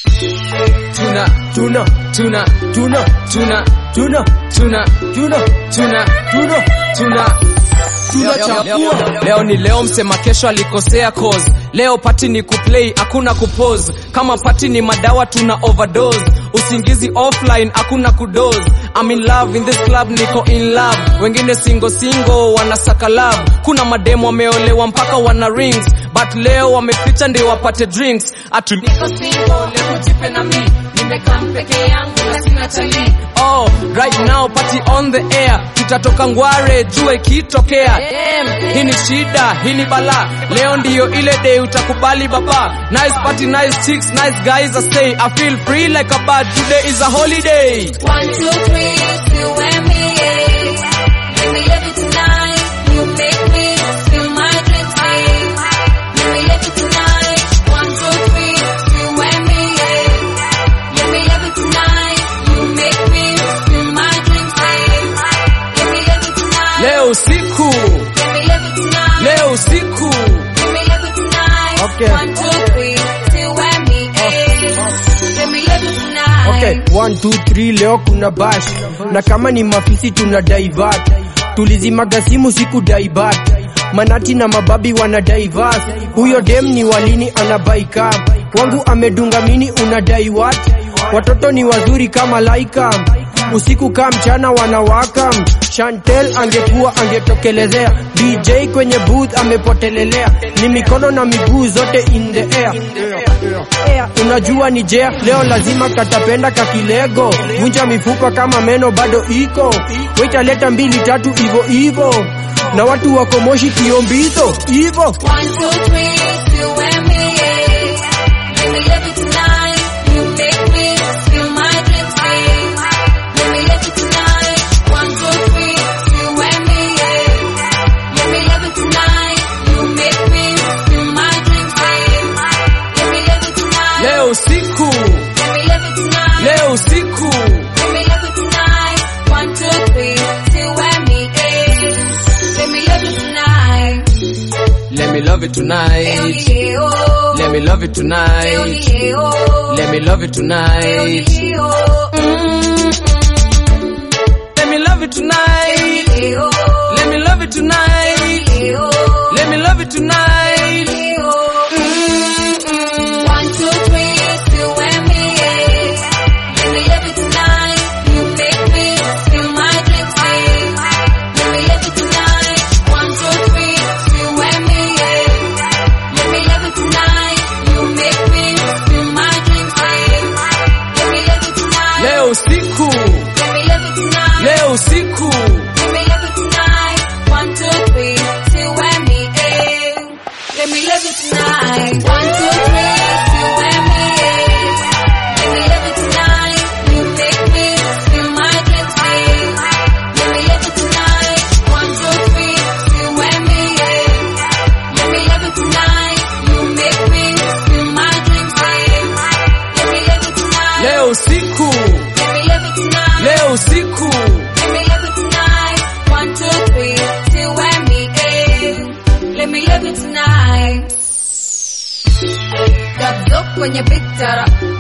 tuna tuna tuna tuna tuna tuna tuna tuna tuna tuna tuna tunachafua leo ni leo msema kesho alikosea cause leo pati ni kuplay hakuna kupose kama pati ni madawa tuna overdose usingizi offline hakuna kudose I'm in love in this club niko in love wengine singo singo wanasaka love kuna mademo wameolewa mpaka wana rings but leo wameficha ndio wapate drinks atu niko single leo jipe na mi nimekaa mpeke yangu na sina chali oh right now party on the air tutatoka ngware jua ikitokea Damn, hii ni shida hii ni bala leo ndiyo ile day utakubali baba nice party nice chicks nice guys I say I feel free like a bird today is a holiday One, two, three, you and me, yeah. Let me love you tonight. You make me feel my dreams, yeah. Let me love you tonight. One, two, three, you and me, yeah. Let me love you tonight. You make me feel my dreams, yeah. Let me love you tonight. leo usiku Let me love you tonight. leo usiku Let me love you tonight. Okay. One, two, three, you and me, yeah. Let me love you tonight. Okay, one, two, three, leo kuna bash na kama ni mafisi tuna divert tulizimaga simu siku divert manati na mababi wana divert huyo dem ni walini anabaika wangu amedunga mini unadai what watoto ni wazuri kama laika usiku kaa mchana wanawaka Chantel angekuwa angetokelezea DJ kwenye booth amepotelelea ni mikono na miguu zote in the air Air. unajua ni jea leo lazima katapenda kakilego vunja mifupa kama meno bado iko waitaleta mbili tatu ivo ivo na watu wako moshi kiombizo ivo One, two, three, you and me, yeah. Let me love you tonight. You make me feel my dreams, yeah. Let me love you tonight. One, two, three, you and me, yeah. Let me love you tonight. You make me feel my dreams, yeah. Let me love you tonight. leo usiku Let me love you tonight. leo usiku Let me love you tonight. One, two, three, you and me, yeah. Let me love you tonight. let me love you tonight Yeah, oh. let me love you tonight Yeah, oh. let me love you tonight Yeah, oh. let me love you tonight Yeah, oh. let me love you tonight Yeah, oh. let me love you tonight Yeah, oh. One, two, three, you and me, yeah. Let me love you tonight. You make me feel my dreams, yeah. Let me love you tonight. One, two, three, you and me, yeah. Let me love you tonight. You make me feel my dreams, yeah. Let me love you tonight. leo usiku Let me love you tonight. leo usiku Let me love you tonight. One, two, three, two and me, eh. Let me love you tonight. One, two, three, two and me, eh. Let me love you tonight. You make me feel my dreams, eh. Let me love you tonight. One, two, three, two and me, eh. Let me love you tonight. You make me feel my dreams, eh. Let me love you tonight. leo usiku Let me love you tonight. leo usiku Let me love you tonight. One, two, three, two and me, eh. Let me love you tonight. Got kwenye bitara